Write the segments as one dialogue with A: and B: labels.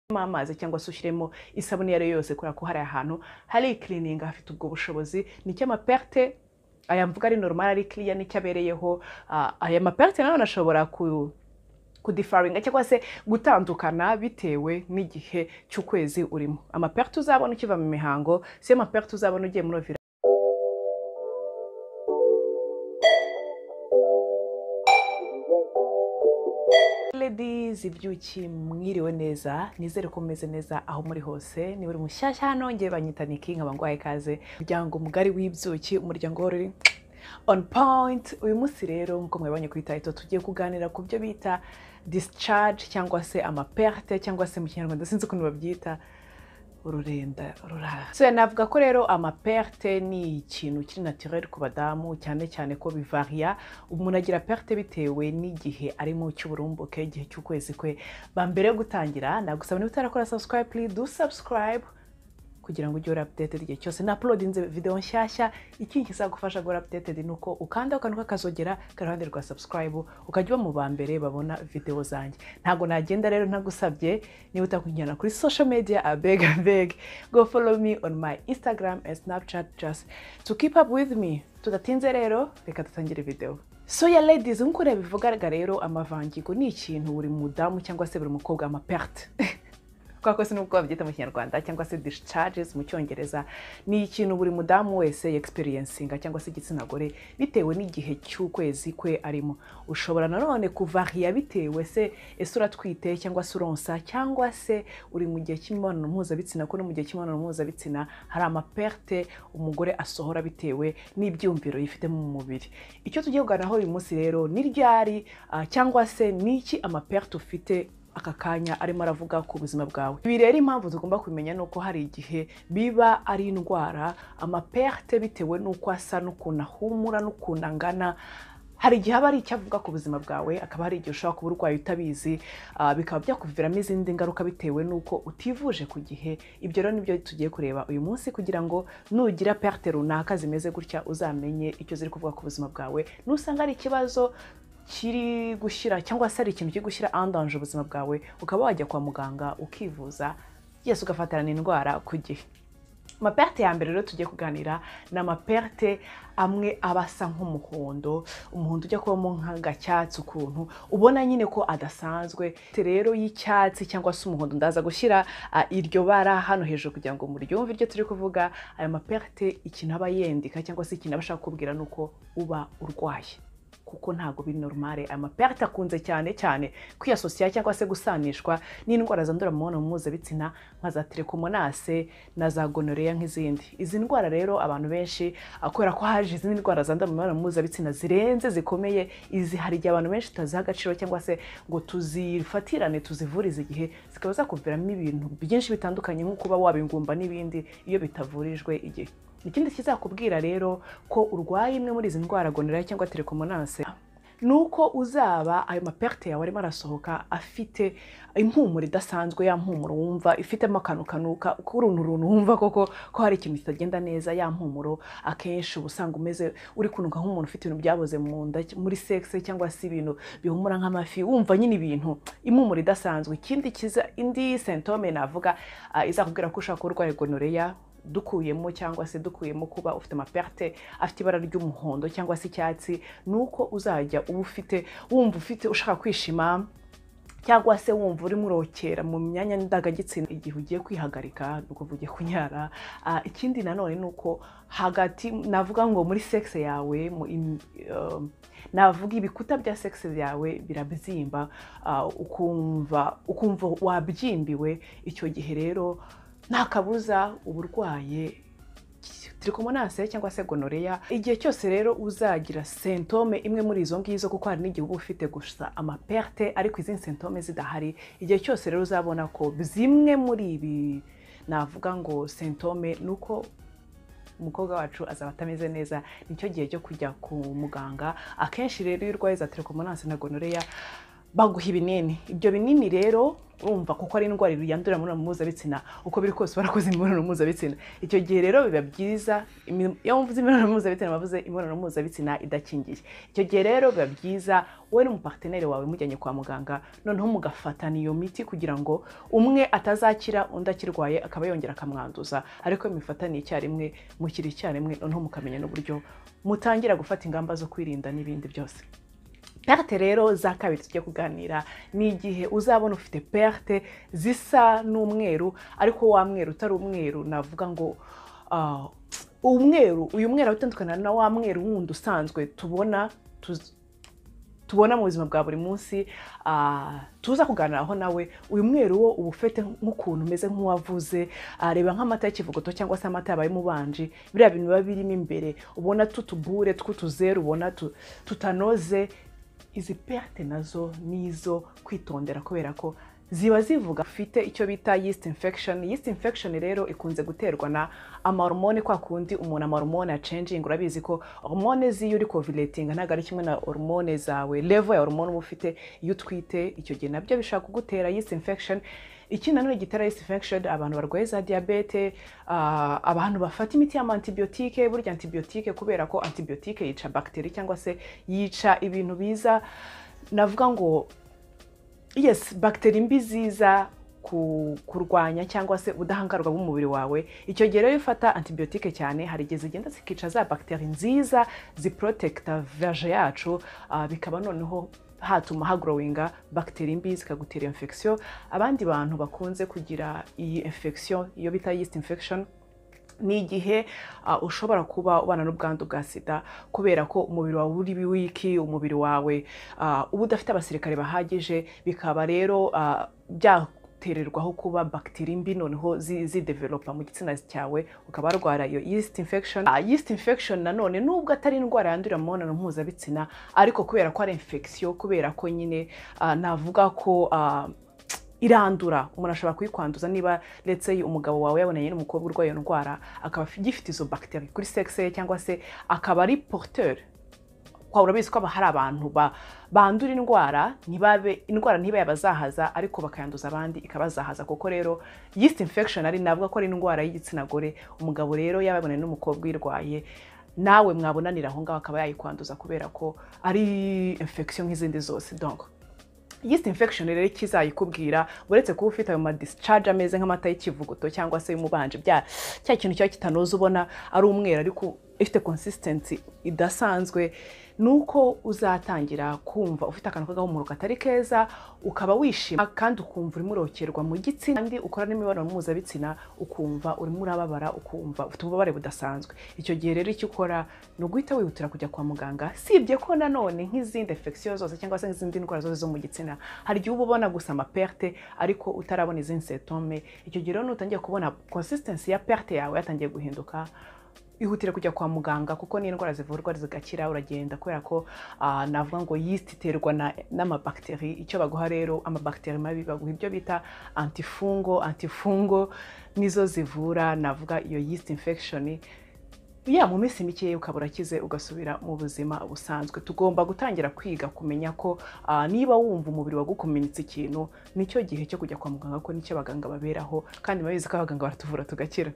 A: amazi cyangwa se ushyiremo isabune iyo ari yo yose kubera ko hari ahantu hari ikiriningi hafite ubwo bushobozi nicyo amaperte aya mvuga ari normal ari kiriya nicyo abereyeho Ah, aya maperte nanone ashobora ku kudifaringa cyangwa se gutandukana bitewe n'igihe cy'ukwezi urimo amaperte uzabona ukiva mu mihango si yo maperte uzabona ugiye muri ovira Ladies, ibyuki mwiriwe neza nizere ko mumeze neza aho muri hose niba uri mushyashya hano ngewe banyita niki nkaba ngwaye ikaze umuryango mugari w'ibyuki umuryango wari uri on point uyu munsi rero nk'uko mwabonye ku itayito tugiye kuganira ku byo bita discharge cyangwa se amaperte cyangwa se mu kinyarwanda sinzi ukuntu babyita ururenda rurara so navuga ko rero amaperte ni ikintu kiri naturel ku badamu cyane cyane ko bivariya umuntu agira perte bitewe n'igihe ari mu cy'uburumbuke igihe cy'ukwezi kwe ba mbere yo gutangira nagusaba niba utarakora subscribe please do subscribe kugira ngo ujye uri updated igihe cyose na uploadinze video nshyashya ikintu kizagufasha guhora updated ni uko ukanda akantu k'akazogera kari iruhande rwa subscribe ukajya uba mu ba mbere babona video zanjye ntabwo nagenda rero ntagusabye niba utakunjyana kuri social media abeg abeg go follow me on my instagram and snapchat just to keep up with me tudatinze rero reka dutangire video soya ladies nk'uko ureba bivugaga rero amavangingo ni ikintu buri mudamu cyangwa se buri mukobwa amaperte kubera ko sinubwo babyita mu kinyarwanda cyangwa se discharges mu cyongereza ni ikintu buri mudamu wese yexperiencinga cyangwa se igitsina gore bitewe n'igihe cy'ukwezi kwe arimo ushobora nanone kuvariya bitewe se ese uratwite cyangwa se uronsa cyangwa se uri mu gihe cy'imibonano mpuzabitsina ko no mu gihe cy'imibonano mpuzabitsina hari amaperte umugore asohora bitewe n'ibyumviro yifitemo mu mubiri icyo tugiye kuganiraho uyu munsi rero ni ryari ah, cyangwa se ni iki amaperte ufite aka kanya arimo aravuga ku buzima bwawe ibi rero impamvu tugomba kumenya ni uko hari igihe biba ari indwara amaperte bitewe n'uko asa n'ukuntu ahumura n'ukuntu angana hari igihe aba ari icyo avuga ku buzima bwawe akaba hari igihe ushobora kuba urwaye utabizi ah, bikaba byakuviramo izindi ngaruka bitewe n'uko utivuje ku gihe ibyo rero nibyo tugiye kureba uyu munsi kugira ngo nugira perte runaka zimeze gutya uzamenye icyo ziri kuvuga ku buzima bwawe nusanga ari ikibazo kiri gushyira cyangwa se hari ikintu kiri gushyira andanje ubuzima bwawe ukaba wajya kwa muganga ukivuza yesi ugafatirana indwara ku gihe amaperte ya mbere rero tugiye kuganira ni amaperte amwe aba asa nk'umuhondo umuhondo ujya kubamo nk'agacyatsi ukuntu ubona nyine ko adasanzwe Te rero y'icyatsi cyangwa se umuhondo ndaza gushyira ah, iryo bara hano hejuru kugira ngo muryumve iryo turi kuvuga aya maperte ikintu aba yendika cyangwa se ikintu aba ashaka kukubwira ni uko uba urwaye kuko ntabwo biri normale amaperte akunze cyane cyane kwiyasosiya cyangwa se gusanishwa n'indwara zandura mu mibonano mpuzabitsina nka za telekomonase na za gonorrhea nk'izindi izi ndwara rero abantu benshi ah, kubera ko haje izindi ndwara zandura mu mibonano mpuzabitsina zirenze zikomeye izi hari igihe abantu benshi tutaziha agaciro cyangwa se ngo tuzifatirane tuzivurize igihe zikaba zakuviramo ibintu byinshi bitandukanye nko kuba wabingumba n'ibindi iyo bitavurijwe igihe ikindi kizakubwira rero ko urwaye imwe muri izi ndwara gonorera cyangwa telekomonase ni uko uzaba ayo maperte yawe arimo arasohoka afite impumuro idasanzwe ya mpumuro wumva ifitemo akantu kanuka uruntu runtu wumva koko ko hari ikintu kitagenda neza ya mpumuro akenshi uba usanga umeze uri kunuka nk'umuntu ufite ibintu byaboze mu nda muri sexe cyangwa se ibintu bihumura nk'amafi wumva nyine ibintu impumuro idasanzwe ikindi kiza indi sentome navuga ah, izakubwira ko ushobora kuba urwaye gonorera dukuyemo cyangwa se dukuyemo kuba ufite amaperte afite ibara ry'umuhondo cyangwa se icyatsi ni uko uzajya uba ufite wumva ufite ushaka kwishima cyangwa se wumva urimo urokera mu myanya ndangagitsina igihe ugiye kwihagarika ni ukuvuga ugiye kunyara Ah, ikindi nanone ni uko hagati navuga ngo muri sexe yawe mu, im- um, navuga ibikuta bya sexe yawe birabyimba ah, ukumva ukumva wabyimbiwe icyo gihe rero nta kabuza uba urwaye trikomonase cyangwa se gonoreya igihe cyose rero uzagira sentome imwe muri izo ngizo kuko hari n'igihe uba ufite gusa amaperte ariko izindi sentome zidahari igihe cyose rero uzabona ko zimwe muri ibi navuga ngo sentome ni uko umukobwa wacu azaba atameze neza nicyo gihe cyo kujya ku muganga akenshi rero iyo urwaye za telekomonase na gonoreya baguha ibinini ibyo binini rero urumva kuko ari indwara yandurira mu mibonano mpuzabitsina uko biri kose barakoze imibonano mpuzabitsina icyo gihe rero biba byiza imi- iyo mvuze imibonano mpuzabitsina bavuze imibonano mpuzabitsina idakingiye icyo gihe rero biba byiza wowe n'umuparteneri wawe mujyanye kwa muganga noneho mugafatana iyo miti kugira ngo umwe atazakira undi akirwaye akaba yongera akamwanduza ariko iyo mufataniye icyarimwe mukira icyarimwe noneho mukamenya n'uburyo mutangira gufata ingamba zo kwirinda n'ibindi byose perte rero za kabiri tujya kuganira ni igihe uzabona ufite perte zisa n'umweru ariko wa mweru utari umweru navuga ngo ah, umweru uyu mweru utandukana na wa mweru wundi usanzwe tubona tuz- tubona mu buzima bwa buri munsi ah, tuza kuganiraho nawe uyu mweru wo uba ufite nk'ukuntu umeze nk'uwavuze ah, reba nk'amata y'ikivuguto cyangwa se amata yabaye mu banji biriya bintu biba birimo imbere ubona tutubure tw'utuzeru ubona tu- tutanoze izi perte nazo ni izo kwitondera kubera ko ziba zivuga ufite icyo bita yeast infection yeast infection rero ikunze guterwa na amahormone kwa kundi umuntu amahormone acenging urabizi ko hormone ziyo uri koviletinga ntabwo ari kimwe na hormone zawe level ya hormone uba ufite iyo utwite icyo gihe nabyo bishobora kugutera yeast infection ikindi nanone gitera yeast infection abantu barwaye za diyabete ah, abantu bafata imiti y'amantibiyotike burya antibiyotike kubera ko antibiyotike yica bagiteri cyangwa se yica ibintu biza navuga ngo yes bagiteri mbi ziza ku- kurwanya cyangwa se ubudahangarwa bw'umubiri wawe icyo gihe rero iyo ufata antibiyotike cyane hari igihe zigenda zikica za bagiteri nziza ziporotekita veje yacu ah, bikaba noneho hatuma hagorowinga bagiteri mbi zikagutera infection abandi bantu bakunze kugira iyi infection iyo bita yeast infection ni igihe ah, ushobora kuba ubana n'ubwandu bwa sida kubera ko umubiri wawe uri wiki umubiri wawe ah, uba udafite abasirikare bahagije bikaba rero ah, byatererwaho kuba bagiteri mbi noneho zi- zidevelopa mu gitsina cyawe ukaba warwara iyo yeast infection Ah, yeast infection nanone nubwo atari indwara yandurira mu mibonano mpuzabitsina ariko kubera ko ari infection kubera ko nyine ah, navuga ko ah, irandura umuntu ashobora kuyikwanduza niba ndetse umugabo wawe yabonanye n'umukobwa urwaye iyo ndwara akaba agifite izo bagiteri kuri sexe ye cyangwa se akaba ari porteur kwa urabizi ko aba hari abantu ba- bandura indwara ntibabe indwara ntibe yabazahaza ariko bakayanduza abandi ikabazahaza kuko rero yeast infection ari navuga ko ari indwara y'igitsina gore umugabo rero yaba yabonanye n'umukobwa uyirwaye nawe mwabonanira aho ngaho akaba yayikwanduza kubera ko ari infection nk'izindi zose donc yeast infection rero icyo izayikubwira uretse kuba ufite ayo madischarge ameze nk'amata y'ikivuguto cyangwa se y'umubanje bya cya kintu kiba kitanoza ubona ari umweru ariko ifite consistency idasanzwe ni uko uzatangira kumva ufite akantu k'agahumuro katari keza ukaba wishima kandi ukumva urimo urokerwa mu gitsina kandi ukora n'imibonano mpuzabitsina ukumva urimo urababara ukumva ufite ububabare budasanzwe icyo gihe rero icyo ukora ni uguhita wihutira kujya kwa muganga sibye ko nanone nk'izindi infection zose cyangwa se nk'izindi ndwara zose zo mu gitsina hari igihe uba ubona gusa amaperte ariko utarabona izindi setome icyo gihe rero nutangiye kubona consistency ya perte yawe yatangiye guhinduka ihutire kujya kwa muganga kuko n'indwara zivurwa zigakira uragenda kubera ko ah, navuga ngo yeast iterwa na- n'amabakiteri icyo baguha rero amabakiteri mabi baguha ibyo bita antifungo antifungo nizo zivura navuga iyo yeast infection ya mu minsi mikeya ukaba urakize ugasubira mu buzima busanzwe tugomba gutangira kwiga kumenya ko ah, niba wumva umubiri wagukomenetse ikintu nicyo gihe cyo kujya kwa muganga ko nicyo abaganga baberaho kandi murabizi ko abaganga baratuvura tugakira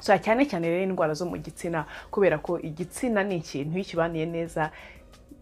A: so cyane cyane rero indwara zo mu gitsina kubera ko igitsina ni ikintu iyo ukibaniye neza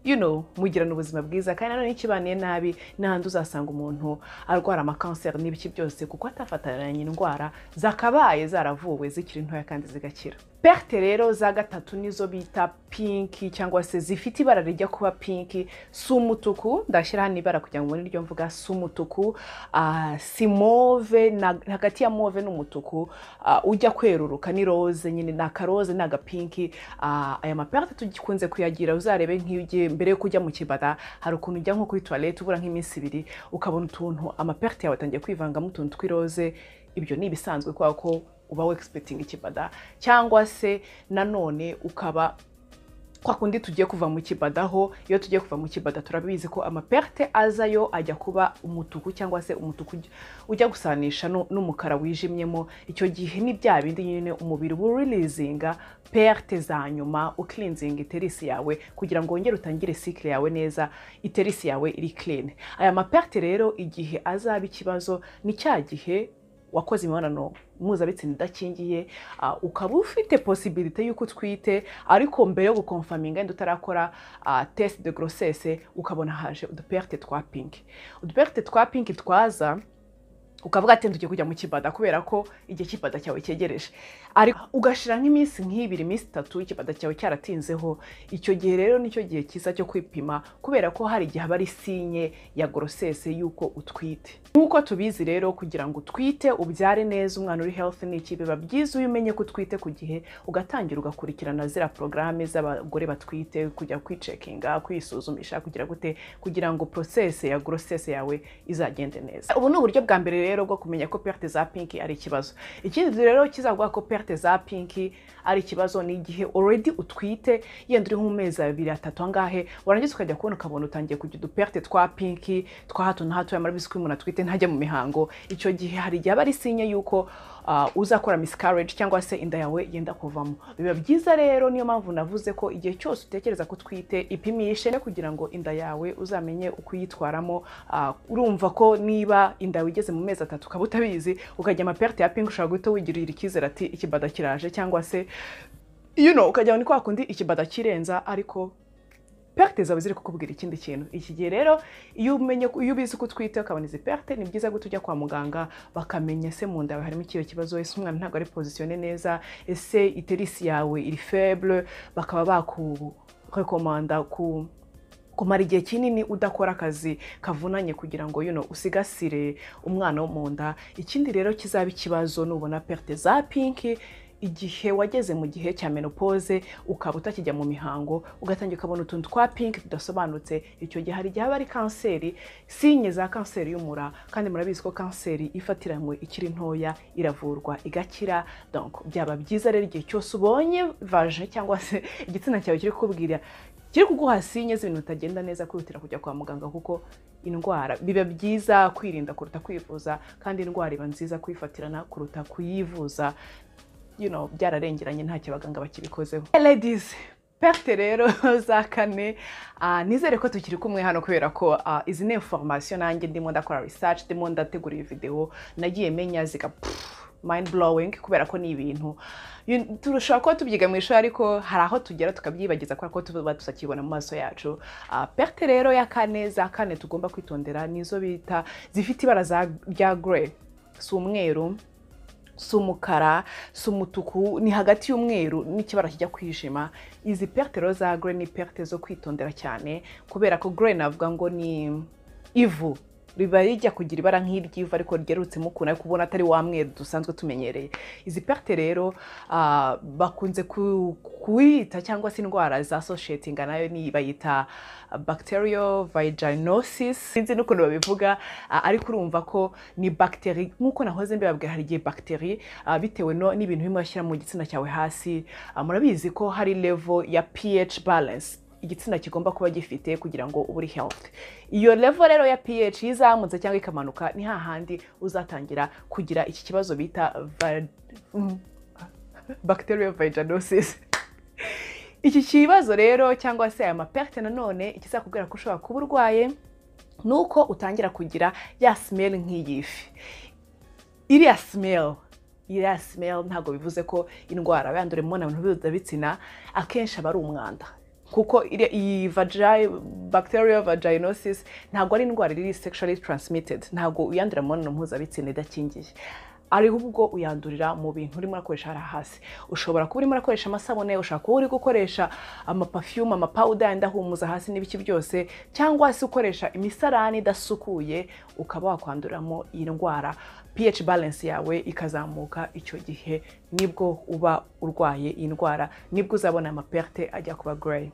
A: you know mugirana ubuzima bwiza kandi nanone iyo ukibaniye nabi n'ahandi uzasanga umuntu arwara amakanseri n'ibiki byose kuko atafataniranye indwara zakabaye zaravuwe zikiri ntoya kandi zigakira perte rero za gatatu nizo bita pinki cyangwa se zifite ibara rijya kuba pinki si umutuku ndashyira hano ibara kugira ngo mubone iryo mvuga si umutuku ah, si move na- hagati ya move n'umutuku ah, ujya kweruruka ni roze nyine ni akaroze ni agapinki ah, aya maperte tugikunze kuyagira uzarebe nk'iyo ugiye mbere yo kujya mu kibara hari ukuntu ujya nko kuri toilette ubura nk'iminsi ibiri ukabona utuntu amaperte yawe atangiye kwivangamo utuntu tw'iroze ibyo ni ibisanzwe kubera ko uba wegisipetinga ikibada cyangwa se nanone ukaba kwa kundi tugiye kuva mu kibadaho iyo tugiye kuva mu kibada turabizi ko amaperte azayo ajya kuba umutuku cyangwa se umutuku ujya- ujya gusanisha nu- n'umukara wijimyemo icyo gihe ni bya bindi nyine umubiri uba urilizinga perte za nyuma ukilinzinga iterisi yawe kugira ngo wongere utangire cycle yawe neza iterisi yawe iri clean aya maperte rero igihe azaba ikibazo ni cya gihe wakoze imibonano mpuzabitsina idakingiye ah, ukaba ufite posibilite y'uko utwite ariko mbere yo gukonfaminga wenda utarakora ah, test de grossesse ukabona haje uduperte twa pinki uduperte twa pinki twaza ukavuga ati tugiye kujya mu kibada kubera ko igihe kibada cyawe cyegereje ariko ugashira nk'iminsi nk'ibiri iminsi itatu ikibada cyawe cyaratinzeho icyo gihe rero nicyo gihe cyiza cyo kwipima kubera ko hari igihe haba ari sinye ya gorosese y'uko utwite nk'uko tubizi rero kugira ngo utwite ubyare neza umwana uri health ni iki biba byiza iyo umenye ko utwite ku gihe ugatangira ugakurikirana ziriya porogaramu z'abagore batwite kujya kwicekinga kwisuzumisha kugira gute kugira ngo porosese ya gorosese yawe izagende neza ubu ni uburyo bwa mbere rero bwo kumenya ko perte za pinki ari ikibazo ikindi rero kizaguha ko perte za pinki ari ikibazo ni igihe already utwite yenda uri nk'amezi abiri atatu angahe warangiza ukajya kubona ukabona utangiye kujya uduperte twa pinki twa hato na hato yamara ko umuntu atwite ntajya mu mihango icyo gihe hari igihe aba ari sinye y'uko ah, uzakora miscarriage cyangwa se inda yawe yenda kuvamo biba byiza rero niyo mpamvu navuze ko igihe cyose utekereza ko utwite ipimishe kugira ngo inda yawe uzamenye uko uyitwaramo ah, urumva ko niba inda yawe igeze mu mezi atatu ukaba utabizi ukajya amaperte ya pinki ushobora guhita wigirira icyizere ati ikibada kiraje cyangwa se you know ukajya ni kwa kundi ikibada kirenza ariko perte zawe ziri kukubwira ikindi kintu iki gihe rero iyo umenye iyo ubizi ko utwite ukabona izi perte ni byiza ko tujya kwa muganga bakamenya se mu nda yawe harimo ikihe kibazo ese umwana ntabwo ari pozisiyone neza ese iterisi yawe iri feble bakaba bakurekomanda ku kumara igihe kinini udakora akazi kavunanye kugira ngo you know, usigasire umwana wo mu nda ikindi rero kizaba ikibazo nubona perte za pinki igihe wageze mu gihe cya menopause ukaba utakijya mu mihango ugatangira ukabona utuntu twa pinki tudasobanutse icyo gihe hari igihe haba ari kanseri sinye za kanseri y'umura kandi murabizi ko kanseri ifatiranywe ikiri ntoya iravurwa igakira donc byaba byiza rero igihe cyose ubonye vaje cyangwa se igitsina cyawe kiri kubwira kiri kuguha sinye z'ibintu bitagenda neza kwihutira kujya kwa muganga kuko indwara biba byiza kwirinda kuruta kwivuza kandi indwara iba nziza kuyifatirana kuruta kuyivuza you know, byararengeranye ntacyo abaganga bakibikozeho Hey ladies perte rero za kane ah, nizere ko tukiri kumwe hano kubera ko ah, izi ni information nanjye ndimo ndakora research ndimo ndategura iyi video nagiye menya ziga pff, mind blowing kubera ko ni ibintu You- turashobora kuba tubyiga mu ishuri ariko hari aho tugera tukabyibagiza kubera ko tuba tutakibona mu maso yacu Ah, perte rero ya kane za kane tugomba kwitondera nizo bita zifite ibara za- rya grey si umweru si umukara si umutuku ni hagati y'umweru n'ikibara kijya kwijima izi perte rero za grey ni perte zo kwitondera cyane kubera ko grey navuga ngo ni ivu riba rijya kugira ibara nk'iry'ivu ariko ryerutsemo ukuntu ariko ubona atari wa mweru dusanzwe tumenyereye izi perte rero ah, bakunze ku- kuyita cyangwa se indwara za soshetinga nayo ni bayita bacterial vaginosis sinzi n'ukuntu babivuga ah, ariko urumva ko ni bagiteri nk'uko nahoze mbibabwira hari igihe bagiteri ah, bitewe no- n'ibintu bimwe bashyira mu gitsina cyawe hasi Ah, murabizi ko hari level ya ph balance igitsina kigomba kuba gifite kugira ngo ube uri health iyo level rero ya pH izamutse cyangwa ikamanuka ni hahandi uzatangira kugira iki kibazo bita va- mm, bacterial vaginosis iki kibazo rero cyangwa se aya maperte nanone ikizakubwira ko ushobora kuba urwaye ni uko utangira kugira ya smell nk'iyifi iriya smell iriya smell ntabwo bivuze ko indwara yandurimo na bintu mpuzabitsina akenshi aba ari umwanda kuko iriya- iyi vagi bacterial vaginosis ntabwo ari indwara iri sexually transmitted ntabwo uyandurira mu mibonano mpuzabitsina idakingiye ahubwo uyandurira mu bintu urimo urakoresha hariya hasi ushobora kuba urimo urakoresha amasabune ushobora kuba uri gukoresha amapafiyumu amapawuda yenda ahumuza hasi n'ibiki byose cyangwa se ukoresha imisarani idasukuye ukaba wakwanduriramo iyi ndwara pH balance yawe ikazamuka icyo gihe nibwo uba urwaye iyi ndwara nibwo uzabona amaperte ajya kuba grey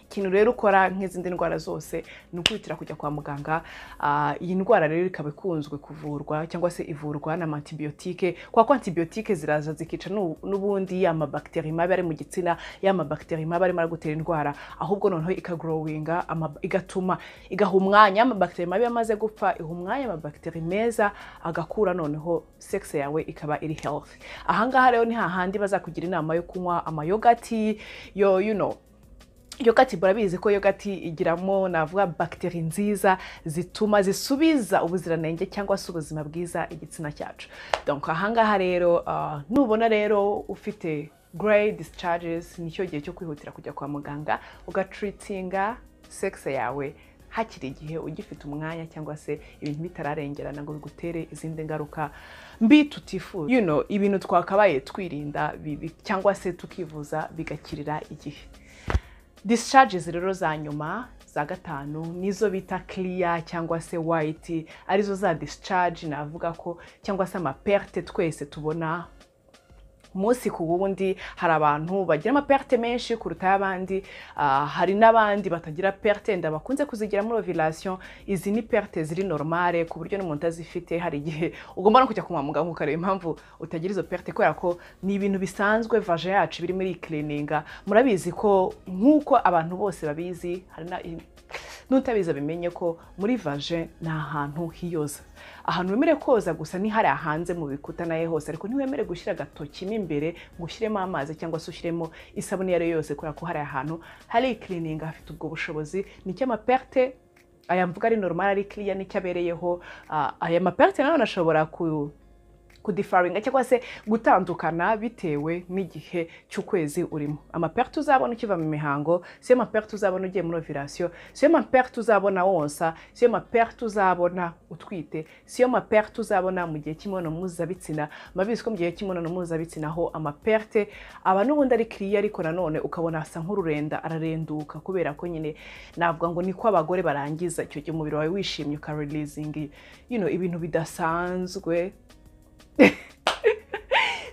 A: ikintu rero ukora nk'izindi ndwara zose ni ukwihutira kujya kwa muganga Ah, iyi ndwara rero ikaba ikunzwe kuvurwa cyangwa se ivurwa n'amantibiyotike kwa ko antibiyotike ziraza zikica nu- n'ubundi ya mabakiteri mabi ari mu gitsina ya mabakiteri mabi arimo aragutera indwara ahubwo noneho ikagorowinga igatuma igaha umwanya amabakiteri mabi amaze gupfa iha umwanya amabakiteri meza agakura noneho sexe yawe ikaba iri healthy ahangaha rero ni hahandi bazakugira inama yo kunywa amayogati yo you know yogati murabizi ko yogati igiramo navuga bagiteri nziza zituma zisubiza ubuziranenge cyangwa se ubuzima bwiza igitsina cyacu donc ahangaha rero ah, nubona rero ufite grey discharges nicyo gihe cyo kwihutira kujya kwa muganga ugatreatinga sexe yawe hakiri igihe ugifite umwanya cyangwa se ibintu bitararengerana ngo bigutere izindi ngaruka mbi tutifuza you know, ibintu twakabaye twirinda bibi cyangwa se tukivuza bigakirira igihe discharges rero za nyuma za gatanu nizo bita clear cyangwa se white arizo za discharge navuga ko cyangwa se amaperte twese tubona umunsi ku wundi hari abantu bagira amaperte menshi kuruta ay'abandi ah, hari n'abandi batagira perte wenda bakunze kuzigiramo revelation izi ni perte ziri normale ku buryo n'umuntu utazifite hari igihe ugomba no kujya kwa muganga ukareba impamvu utagira izo perte kubera ko ni ibintu bisanzwe vaje yacu biri muri iyi cleaninga murabizi ko nk'uko abantu bose babizi hari na n'utabizi bimenye ko muri vaje ni ahantu hiyoza ahantu wemerewe koza gusa ni hariya hanze mu bikuta naye hose ariko ntiwemere gushyira agatoki mo imbere ngo ushyiremo amazi cyangwa se ushyiremo isabune iyo ari yo yose kubera ko hariya hantu hari ikirininga hafite ubwo bushobozi nicyo amaperte aya mvuga ari normal ari kiriya nicyo abereyeho Ah, aya maperte nayo ashobora ku kudifaringa cyangwa se gutandukana bitewe n'igihe cy'ukwezi urimo amaperte uzabona ukiva mu mihango siyo maperte uzabona ugiye muri ovirasiyo siyo maperte uzabona wonsa siyo maperte uzabona utwite siyo maperte uzabona mu gihe cy'imibonano mpuzabitsina murabizi ko mu gihe cy'imibonano mpuzabitsina ho amaperte aba n'ubundi ari kiriya ariko nanone ukabona asa nk'ururenda ararenduka kubera ko nyine navuga ngo niko abagore barangiza icyo gihe umubiri wawe wishimye ukarilizingi you know, ibintu bidasanzwe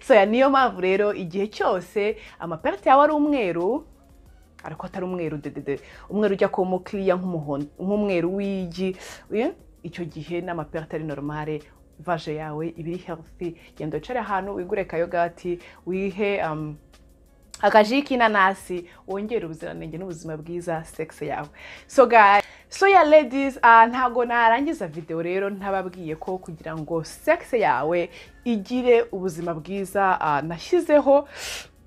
A: so ya niyo mpamvu rero igihe cyose amaperte yawe ari umweru ariko atari umweru dedede umweru ujya kuba umukiriya nk'umuhondo nk'umweru w'igi eh, icyo gihe n'amaperte ari normale vaje yawe ibiri healthy genda wicare ahantu wigure kayogati wihe um, akaji k'inanasi wongere ubuziranenge n'ubuzima bwiza sexe yawe so guys so ya ladies ah, ntago narangiza video rero ntababwiye ko kugira ngo sexe yawe igire ubuzima bwiza ah, nashyizeho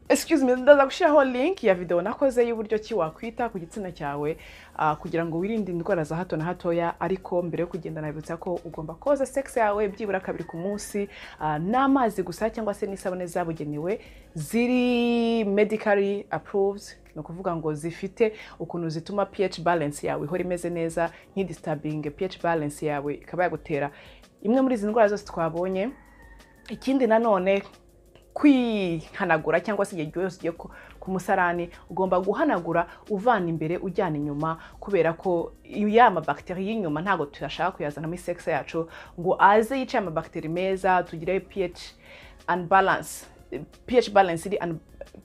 A: excuse me ndaza gushyiraho link ya video nakoze y'uburyo ki wakwita ku gitsina cyawe ah, kugira ngo wirinde indwara za hato na hatoya ariko mbere yo kugenda nabibutsa ko ugomba koza sex yawe byibura kabiri ku munsi ah, n'amazi gusa cyangwa se n'isabune zabugenewe ziri medically approved ni ukuvuga ngo zifite ukuntu zituma pH balance yawe ihora imeze neza nk'idisturbing pH balance yawe ikaba yagutera imwe muri izi ndwara zose twabonye ikindi nanone kwihanagura cyangwa se igihe cyose ugiye ku- ku musarani ugomba guhanagura uvana imbere ujyana inyuma kubera ko ya mabakiteri y'inyuma ntabwo tuyashaka kuyazanamo isex yacu ngo aze yicaye amabakiteri meza tugire pH unbalance pH balance iri un-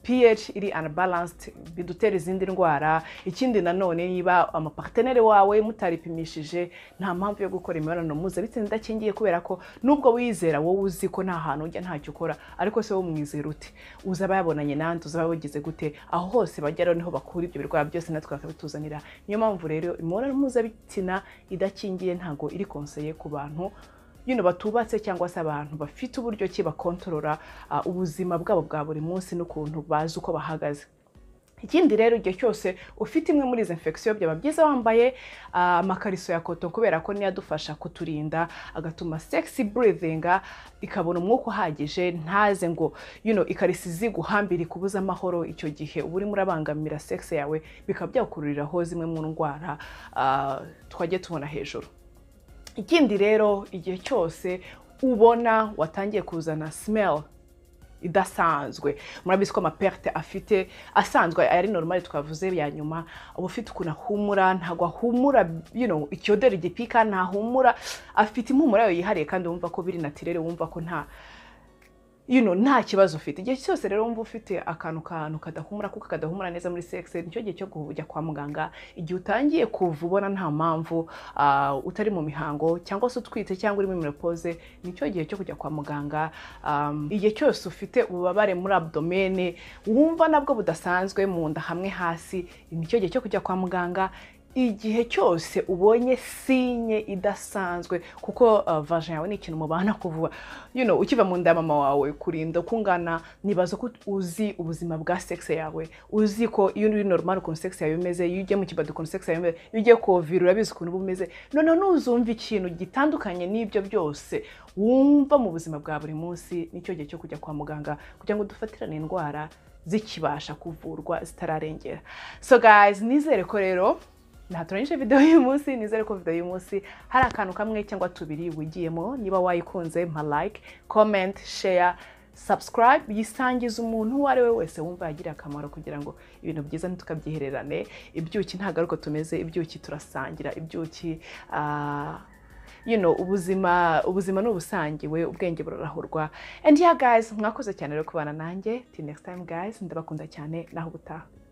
A: pH iri unbalanced bidutera izindi ndwara ikindi nanone niba amaparteneri wawe mutaripimishije nta mpamvu yo gukora imibonano mpuzabitsina idakingiye kubera ko nubwo wizera wowe uzi ko nta hantu ujya ntacyo ukora ariko se wowe umwizera ute uzaba yabonanye nande uzaba wagize gute aho hose bajya rero niho bakura ibyo birwara byose natwe bakabituzanira niyo mpamvu rero imibonano mpuzabitsina idakingiye ntabwo iri konseye ku bantu you know, batubatse cyangwa se abantu bafite uburyo ki bakontorora ah, ubuzima bwabo bwa buri munsi n'ukuntu bazi uko bahagaze ikindi rero igihe cyose ufite imwe muri izi infection byaba byiza wambaye ah, amakariso ya koto kubera ko niyo adufasha kuturinda agatuma sexy breathing ikabona umwuka uhagije ntaze ngo you know, ikarisi ziguhambira ikubuze amahoro icyo gihe uba urimo urabangamira sex yawe bikaba byakukururiraho zimwe mu ndwara ah, twajya tubona hejuru ikindi rero igihe cyose ubona watangiye kuzana smell idasanzwe murabizi ko amaperte afite asanzwe ari normali twavuze ya nyuma uba ufite ukuntu ahumura ntabwo ahumura you know, icyodera igipika ntahumura afite impumuro yayo yihariye kandi wumva ko biri natirere wumva ko nta you know, nta kibazo ufite igihe cyose rero wumva ufite akantu kantu kadahumura kuko kadahumura neza muri sex nicyo gihe cyo kujya kwa muganga igihe utangiye kuva ubona nta mpamvu ah, utari mu mihango cyangwa se utwite cyangwa uri muri menopause nicyo gihe cyo kujya kwa muganga um, igihe cyose ufite ububabare muri abdomene wumva nabwo budasanzwe mu nda hamwe hasi nicyo gihe cyo kujya kwa muganga igihe cyose ubonye sinye idasanzwe kuko uh, vagin yawe ni ikintu mubana kuvuga you know, ukiva mu nda ya mama wawe kurinda uko ungana nibaza ko uzi ubuzima bwa sex yawe uzi ko iyo uri normal ukuntu sex yawe imeze iyo ugiye mu kibado ukuntu sex yawe imeze iyo ugiye kovira urabizi ukuntu uba umeze noneho nuzumva ikintu gitandukanye n'ibyo byose wumva mu buzima bwa buri munsi nicyo gihe cyo kujya kwa muganga kugira ngo dufatirane indwara zikibasha kuvurwa zitararengera so guys nizere ko rero natoranyije video y'uyu munsi nizere ko video y'uyu munsi hari akantu kamwe cyangwa tubiri wigiyemo niba wayikunze mpa like comment share subscribe yisangiza umuntu uwo ari we wese wumva yagira akamaro kugira ngo ibintu byiza ntitukabyihererane ibyuki ntabwo ari uko tumeze ibyuki turasangira ibyuki ah, you know, ubuzima ubuzima ni ubusangiwe ubwenge burarahurwa and yeah guys mwakoze cyane rero kubana nanjye till next time guys ndabakunda cyane naho ubutaha